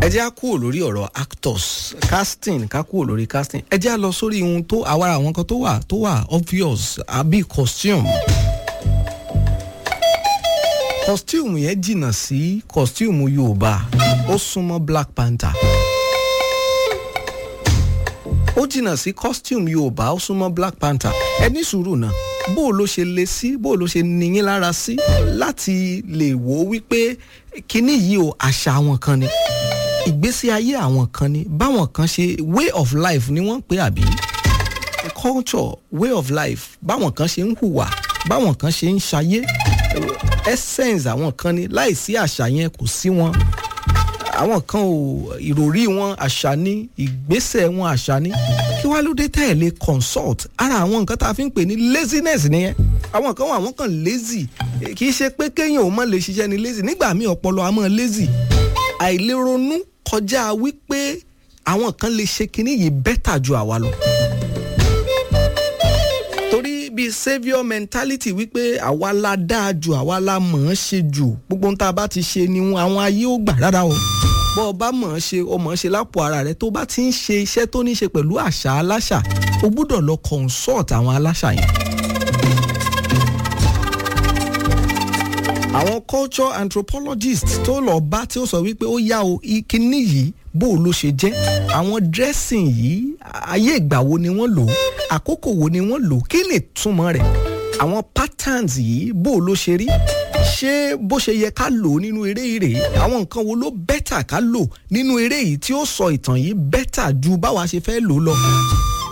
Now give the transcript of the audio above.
ẹ jẹ́ á kúrò lórí ọ̀rọ̀ actors casting ká kúrò lórí casting ẹ jẹ́ á lọ sórí ohun tó àwa àwọn kan tó wà tó wà obvious àbí costume costume yẹn jìnnà sí costume yorùbá ó súnmọ́ black panther ó jìnnà sí costume yorùbá ó súnmọ́ black panther ẹ ní sùúrù náà bó o ló ṣe le sí bó o ló ṣe níyín lára sí láti lè wò ó wípé kinní yìí o àṣà àwọn kan ni ìgbésí ayé àwọn kan ni báwọn kan ṣe way of life ni wọ́n ń pè àbí culture way of life báwọn kan ṣe ń hùwà báwọn kan ṣe ń ṣayé essence àwọn kan ni láìsí àṣà yẹn kò sí wọn àwọn kan ò ìròrí wọn àṣà ní ìgbésẹ̀ wọn àṣà ní kí wàá ló dé tẹ̀lé consult ara àwọn nǹkan tá a fi ń pè ní laziness nìyẹn àwọn kan wà wọ́n kàn lazy kì í ṣe pé kéèyàn ò mọ̀ lè ṣiṣẹ́ ní lazy nígbà míì ọpọlọ àmọ́ lazy àìlérònú kọjá wípé àwọn kan lè ṣe kinní yìí bẹ́tà ju àwa lọ torí bíi saviour mentality wípé àwa la dáa jù àwa la mọ̀ ọ́n ṣe jù gbogbo ohun tá a bá ti ṣe ni àwọn ayé ó gbà rárá o bọ́ ọ bá mọ̀ ọ́n ṣe o mọ̀ ọ́n ṣe lápò ara rẹ tó bá ti ń ṣe iṣẹ́ tó ní ṣe pẹ̀lú àṣà aláṣà o gbúdọ̀ lọ consult àwọn aláṣà yẹn. àwọn culture anthropologist tó lọ bá tí ó sọ wípé ó yá o kíní yìí bó o ló ṣe jẹ́ àwọn dressing yìí ayé ìgbà wo ni wọ́n lò ó àkókò wo ni wọ́n lò ó kí ni túmọ̀ rẹ̀ àwọn patterns yìí bó o ló ṣe rí ṣé bó ṣe yẹ ká lò ó nínú eré yìí rèé àwọn nǹkan wo ló bẹ́tà ká lò nínú eré yìí tí ó sọ ìtàn yìí bẹ́tà ju báwa ṣe fẹ́ lò ó lọ